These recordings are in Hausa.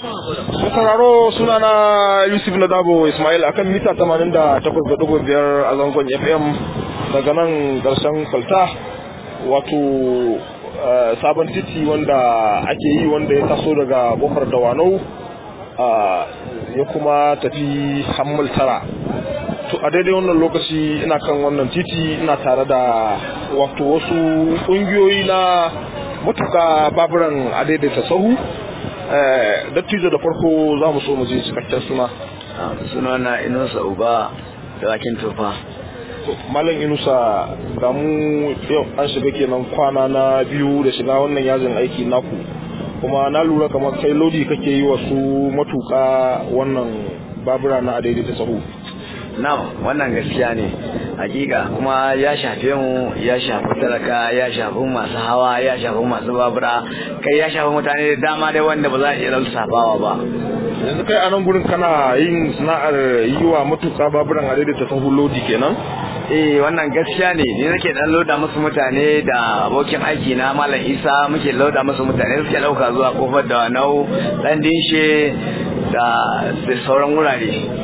sauraro suna na yusuf na dabo ismail akan mita 88.5 a zangon fm daga nan karshen kwalta wato sabon titi wanda ake yi wanda ya taso daga bofar dawanau ya kuma tafi hammal tara to a daidai wannan lokaci ina kan wannan titi ina tare da wato wasu ƙungiyoyi na matuka baburan a daidaita sahu dattijo da farko za mu so mu je cikakken suna suna na inusa uba da wakin tufa malam inusa ga mu yau an shiga kenan kwana na biyu da shiga wannan yajin aiki naku kuma na lura kamar kai lodi kake yi wasu matuka wannan babura na daidaita sahu na wannan gaskiya ne hakika kuma ya shafe mu ya shafi talaka ya shafi masu hawa ya shafi masu babura kai ya shafi mutane da dama dai wanda ba za a iya lissafawa ba yanzu kai a nan gurin kana yin sana'ar yi wa matuka baburan a daidaita sahu lodi kenan eh wannan gaskiya ne ni nake dan loda musu mutane da abokin aiki na malam isa muke loda musu mutane suke dauka zuwa kofar da nau dan dinshe da sauran wurare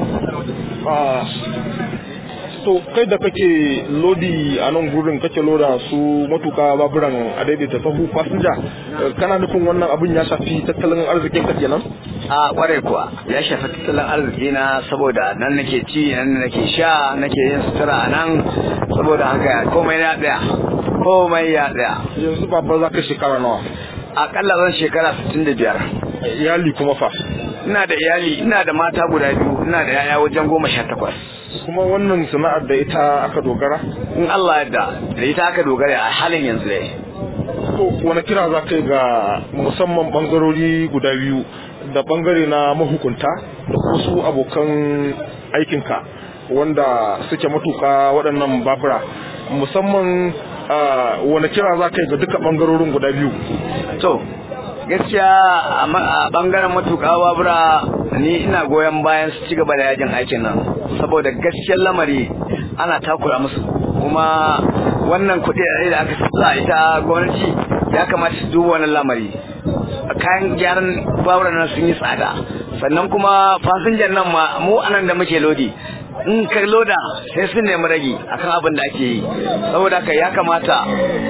to kai da kake lodi a nan gurin kake loda su matuka baburan a daidaita sahu fasinja kana nufin wannan abin ya shafi tattalin arzikin ka kenan a kware kuwa ya shafi tattalin arziki na saboda nan nake ci nan nake sha nake yin sutura nan saboda haka komai ya tsaya komai ya tsaya yanzu babba za ka shekara nawa akalla zan shekara 65 iyali kuma fa ina da iyali ina da mata guda biyu ina da yaya wajen goma sha takwas kuma wannan sana'ar da ita aka dogara in Allah yadda da ita aka dogara a halin yanzu dai to wani kira za ka yi ga musamman bangarori guda biyu da bangare na mahukunta da wasu abokan aikinka wanda suke matuka waɗannan babura musamman wani kira za ka yi ga duka bangarorin guda biyu to gaskiya a bangaren matuƙa babura ni ina goyon bayan su ci gaba da yajin aikin nan saboda gaskiyar lamari ana takura musu kuma wannan kuɗi da aka sa ita gwamnati ya kamata su duba wannan lamari kayan gyaran babura nan sun yi tsada sannan kuma fasinjan nan ma mu anan da muke lodi in ka loda sai sun nemi ragi akan abin da ake yi saboda haka ya kamata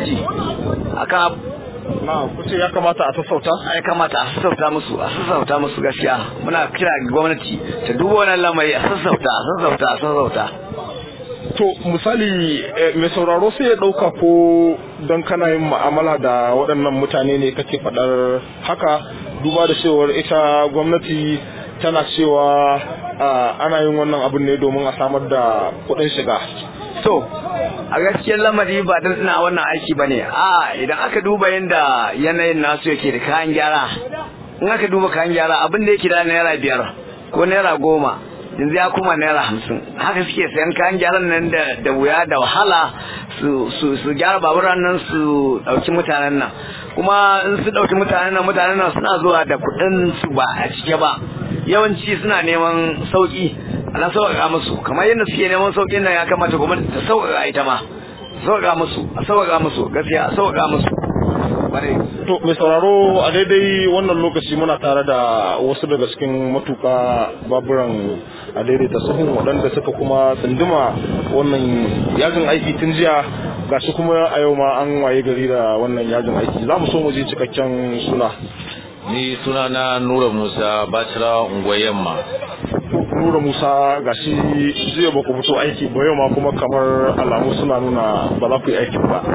akan na kuce ya kamata a sassauta ya kamata a sassauta musu a sassauta musu gaskiya muna kira ga gwamnati ta duba wannan lamari a sassauta a sassauta a sassauta to misali mai sauraro sai ya dauka ko don kana yin ma'amala da waɗannan mutane ne kake faɗar haka duba da cewar ita gwamnati tana cewa ana yin wannan abin ne domin a samar da kuɗin shiga to a gaskiyar lamari ba dan ina wannan aiki ba ne a idan aka duba yadda yanayin nasu yake da kayan gyara in aka duba kayan gyara abin da yake da naira biyar ko naira goma yanzu ya kuma naira hamsin haka suke sayan kayan gyaran nan da da wuya da wahala su su su gyara baburan nan su dauki mutanen nan kuma in su dauki mutanen nan mutanen nan suna zuwa da kuɗin su ba a cike ba yawanci suna neman sauki ana sauƙaƙa musu kamar yadda suke neman sauƙin nan ya kamata gwamnati ta sauƙaƙa ita ma sauƙaƙa musu a sauƙaƙa musu gaskiya a sauƙaƙa musu to mai sauraro a daidai wannan lokaci muna tare da wasu daga cikin matuka baburan a daidaita sahun waɗanda suka kuma tsunduma wannan yajin aiki tun jiya gashi kuma a yau ma an waye gari da wannan yajin aiki za mu so mu je cikakken suna ni suna na nura musa bacira unguwar yamma nura musa gashi jiya ba ku fito aiki ba yau ma kuma kamar alamu suna nuna ba za ku yi aikin ba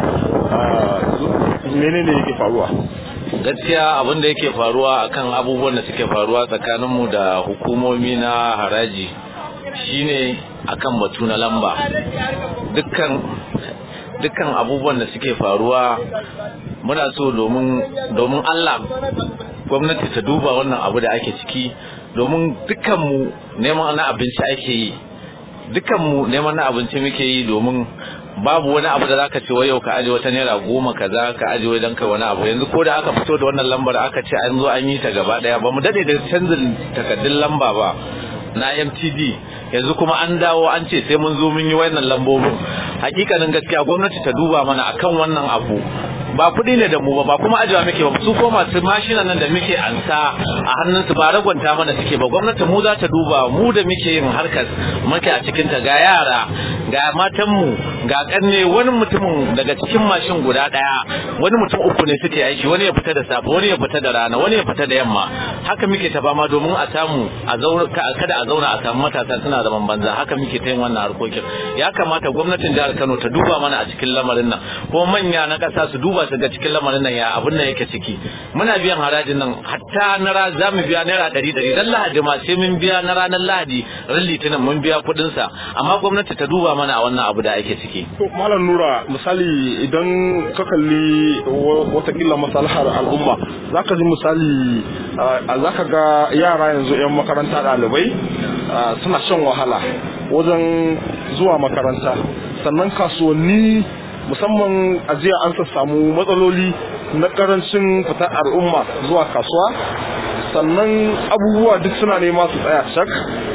menene yake faruwa gaskiya abin da yake faruwa akan abubuwan da suke faruwa tsakaninmu da hukumomi na haraji shine akan batu na lamba dukkan dukkan abubuwan da suke faruwa muna so domin domin Allah gwamnati ta duba wannan abu da ake ciki domin dukkanmu neman na abinci ake yi dukkanmu neman na abinci muke yi domin babu wani abu da zaka ce wai yau ka aje wata naira goma kaza ka aje wai dan kai wani abu yanzu ko da aka fito da wannan lambar aka ce an zo an yi ta gaba daya ba mu dade da canjin takaddun lamba ba na MTD yanzu kuma an dawo an ce sai mun zo mun yi wannan lambobin hakikanin gaskiya gwamnati ta duba mana akan wannan abu ba kuɗi ne da mu ba ba kuma ajiwa muke ba su ko masu mashinan nan da muke ansa a hannunsu ba ragwanta mana suke ba gwamnati mu za ta duba mu da muke yin harkar muke a cikin ta ga yara ga matanmu ga kanne wani mutumin daga cikin mashin guda daya wani mutum uku ne suke aiki wani ya fita da safe wani ya fita da rana wani ya fita da yamma haka muke ta fama domin a samu a zauna kada a zauna a samu matasa suna zaman banza haka muke ta yin wannan harkokin ya kamata gwamnatin jihar Kano ta duba mana a cikin lamarin nan ko manya na kasa su duba su ga cikin lamarin nan ya abin nan yake ciki muna biyan harajin nan hatta na ra za mu biya naira ɗari ɗari dan lahadi ma sai mun biya na ranar lahadi ran litinin mun biya kuɗin sa amma gwamnati ta duba mana a wannan abu da ake ciki to malam nura misali idan ka kalli watakila masalahar al'umma zaka ji misali zaka ga yara yanzu yan makaranta ɗalibai suna shan wahala wajen zuwa makaranta sannan kasuwanni musamman a jiya an samu matsaloli na karancin fitar al'umma zuwa kasuwa sannan abubuwa duk suna nema su tsaya shak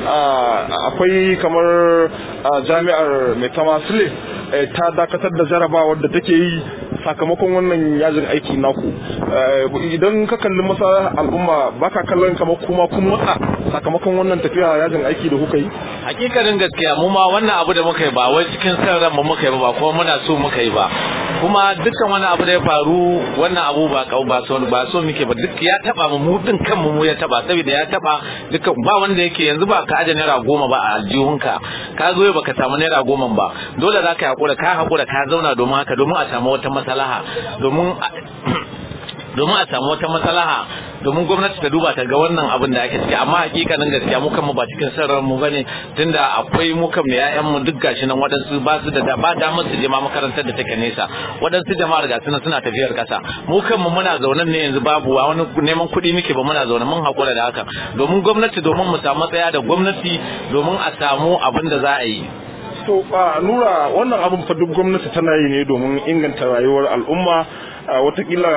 akwai kamar jami'ar mai tamasile ta dakatar da jarabawar da take yi sakamakon wannan yajin aiki naku idan ka kalli masa al'umma baka kallon kamar kuma kun matsa sakamakon wannan tafiya yajin aiki da kuka yi hakikanin gaskiya mu ma wannan abu da muka yi ba wai cikin san ran mu muka yi ba kuma muna so muka yi ba kuma dukkan wani abu da ya faru wannan abu ba kau ba so ba so muke ba duk ya taba mu mu din kanmu mu ya taba saboda ya taba dukkan ba wanda yake yanzu ba ka aje naira goma ba a aljihunka ka zo baka samu naira goma ba dole za ka hakura ka hakura ka zauna domin haka domin a samu wata maslaha domin domin a samu wata maslaha domin gwamnati ta duba ta ga wannan abin da ake ciki amma hakikanin gaskiya mu kanmu ba cikin sarrar mu bane tunda akwai mu kan yayan mu duk gashi nan wadansu ba su da ba damar su je ma makarantar da take nesa wadansu jama'ar ga suna suna tafiyar kasa mu kanmu muna zaune ne yanzu babu wani neman kuɗi muke ba muna zaune mun hakura da haka domin gwamnati domin mu samu matsaya da gwamnati domin a samu abin da za a yi to a nura wannan abin fa duk gwamnati tana yi ne domin inganta rayuwar al'umma watakila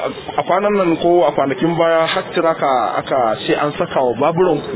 a kwanan nan ko a kwanakin baya har tiraka aka ce an saka wa baburanku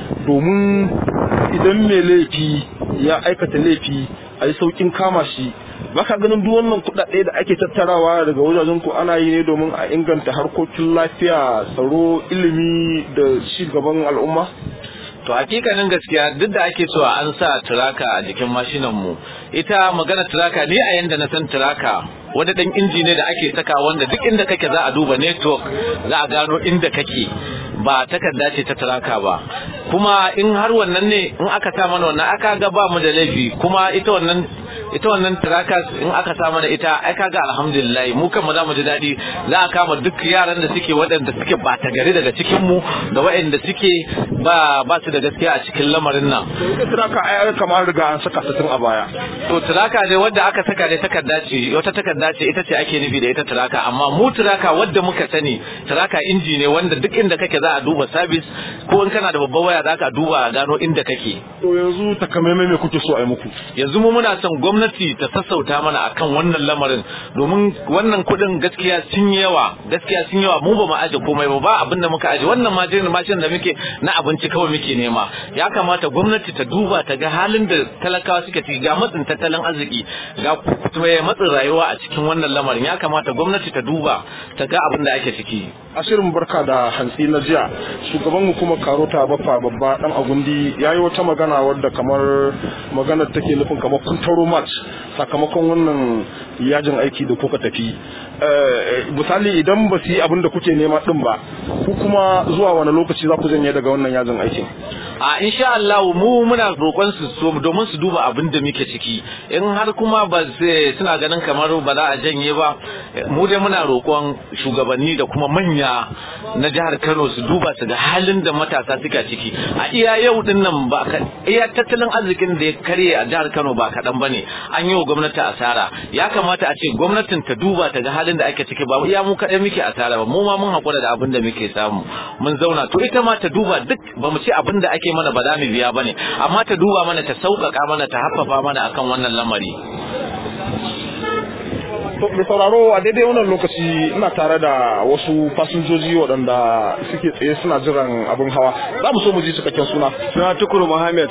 domin idan mai laifi ya aikata laifi a yi saukin kama shi baka ganin duk wannan kuɗaɗe da ake tattarawa daga wajajen ku ana yi ne domin a inganta harkokin lafiya tsaro ilimi da ci gaban al'umma to hakikanin gaskiya duk da ake cewa an sa turaka a jikin mashinan mu ita magana turaka ni a yanda na san turaka wani dan inji ne da ake saka wanda duk inda kake za a duba network za a gano inda kake ba takarda ce ta turaka ba kuma in har wannan ne in aka sa mana wannan aka ga ba mu da laifi kuma ita wannan ita wannan trackers in aka sa mana ita ai kaga alhamdulillah mu kan mu za mu ji daɗi za a kama duk yaran da suke waɗanda suke ba ta gari daga cikin mu da waɗanda suke ba ba su da gaskiya a cikin lamarin nan ita tracker ai kamar riga an saka ta tun a baya to tracker ne wanda aka saka ne takarda ce wata takarda ce ita ce ake nufi da ita tracker amma mu tracker wanda muka sani tracker inji ne wanda duk inda kake za a duba service ko in kana da babbar waya za ka duba a gano inda kake to yanzu takamaimai me kuke so a yi muku yanzu mu muna son gwamnati ta sassauta mana akan wannan lamarin domin wannan kuɗin gaskiya sun yi yawa gaskiya sun yawa mu ba mu aje komai ba ba abin da muka aje wannan mashin mashin da muke na abinci kawai muke nema ya kamata gwamnati ta duba ta ga halin da talakawa suke ciki ga matsin tattalin arziki ga matsin rayuwa a cikin wannan lamarin ya kamata gwamnati ta duba ta ga abin da ake ciki a shirin barka da hantsi na jiya shugaban hukumar karota baffa babba dan agundi ya yi wata magana wadda kamar maganar take nufin kamar kun taro match sakamakon wannan yajin aiki da kuka tafi misali idan ba su yi abin da kuke nema din ba ku kuma zuwa wani lokaci za ku janye daga wannan yajin aikin a insha Allah mu muna roƙon su so domin su duba abin da muke ciki in har kuma ba suna ganin kamar ba za a janye ba mu dai muna roƙon shugabanni da kuma manya na jihar Kano su duba su ga halin da matasa suka ciki a iya yau din nan ba iya tattalin arzikin da ya karye a jihar Kano ba kaɗan bane an yi wa gwamnati asara ya kamata a ce gwamnatin ta duba ta ga halin da ake ciki ba iya mu kaɗai muke asara ba mu ma mun haƙura da abin da muke samu mun zauna to ita ma ta duba duk ba mu ce abin da ake mana ba za mu biya bane amma ta duba mana ta sauƙaƙa mana ta haffafa mana akan wannan lamari To mai sauraro a daidai wannan lokaci ina tare da wasu fasinjoji waɗanda suke tsaye suna jiran abin hawa. Za mu so mu ji cikakken suna. Suna Tukuru Muhammad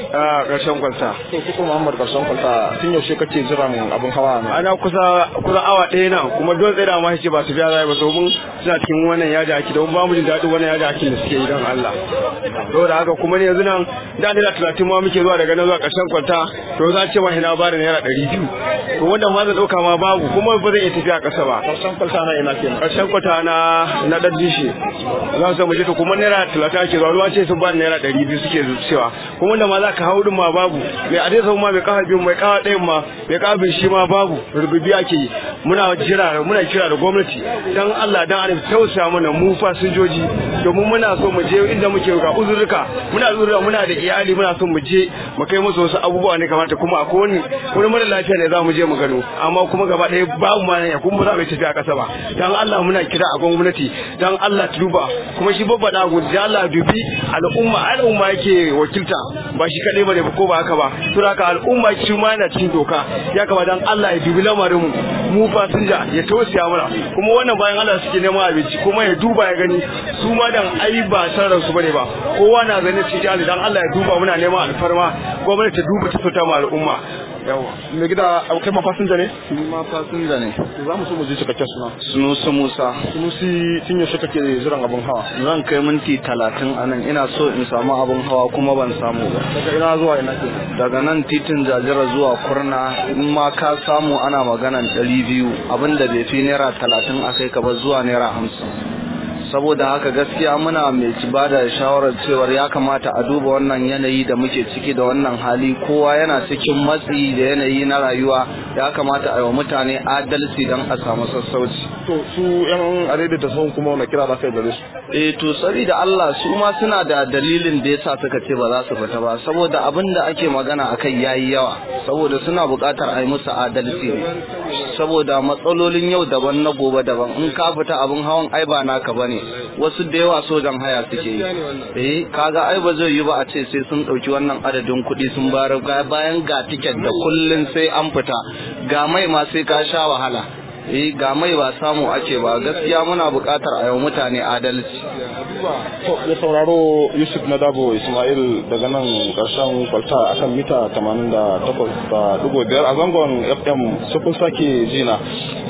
a ƙarshen kwalta. To Tukur Muhammad Karshen Kwalta tun yaushe kake jiran abin hawa ne? Ana kusa kusa awa ɗaya nan kuma don tsaye da ma ce ba su biya zai ba domin suna cikin wannan yaji aki don ba mu jin daɗin wannan yaji akin da suke yi don Allah. Saboda haka kuma ne yanzu nan da naira talatin ma muke zuwa daga nan zuwa ƙarshen kwalta to za a ce ma ina ba da naira ɗari biyu. To wanda ma zan ɗauka ma babu kuma ba zan iya tafiya ƙasa ba. Karshen Kwalta na ina kenan. Ƙarshen kwata na na ɗan dishi. Za su mu je to kuma naira talatin ake zuwa ruwa ce sun ba da naira ɗari biyu suke cewa kuma wanda ma za ka hau ɗin ma babu mai adai sau ma mai kafa biyu mai kafa ɗayan ma mai kafa biyu shi ma babu rububi ake yi muna jira muna kira da gwamnati dan Allah dan Allah tausaya mana mu fasinjoji domin muna so mu je inda muke ga uzurruka muna uzurruka muna da iyali muna so mu je mu kai musu wasu abubuwa ne kamata kuma akwai wani wani mara lafiya ne za mu je mu gano amma kuma gaba ɗaya babu ma ne kuma ba za mu yi tafiya ƙasa ba dan Allah muna kira a gwamnati dan Allah ta duba kuma shi babba da gudu Allah dubi al'umma al'umma yake wakilta ba shi kaɗai ba ne ko ba haka ba to haka al'umma shi ma yana cikin doka ya kamata dan Allah ya dubi lamarin mu mu fasinja ya tausaya mana kuma wannan bayan Allah suke neman abinci kuma ya duba ya gani su ma dan ai ba san ransu bane ba kowa na zane cikin hali dan Allah ya duba muna neman alfarma gwamnati ta duba ta fita ma al'umma Yawa. Mai gida kai ma fasinja ne? Ni ma fasinja ne. Za mu so mu ji cikakken suna. Sunusu Musa. Sunusi tun yaushe kake jiran abin hawa? Zan kai minti talatin a nan ina so in samu abin hawa kuma ban samu ba. Daga ina zuwa ina ke? Daga nan titin jajira zuwa kurna in ma ka samu ana maganan ɗari biyu abinda bai fi naira talatin a kai ka ba zuwa naira hamsin. saboda haka gaskiya muna mai ci ba da shawarar cewar ya kamata a duba wannan yanayi da muke ciki da wannan hali kowa yana cikin matsi da yanayi na rayuwa ya kamata a yi wa mutane adalci don a samu sassauci To su yan adaidaita da sahun kuma wani kira za ka yi gare su? eh to saboda Allah su ma suna da dalilin da yasa suka ce ba za su fita ba saboda abin da ake magana akai yayi yawa saboda suna buƙatar a yi musu adalci ne saboda matsalolin yau daban na gobe daban in ka fita abin hawan ai ba naka bane wasu da yawa sojan haya suke yi eh kaga ai ba zai yi ba a ce sai sun ɗauki wannan adadin kuɗi sun bayar bayan ga tiket da kullun sai an fita ga mai ma sai ka sha wahala eh ga mai ba samu ake ba gaskiya muna buƙatar a yau mutane adalci To ya sauraro Yusuf na Dabo Ismail daga nan ƙarshen kwalta akan mita 88.5 a zangon FM sai kun sake jina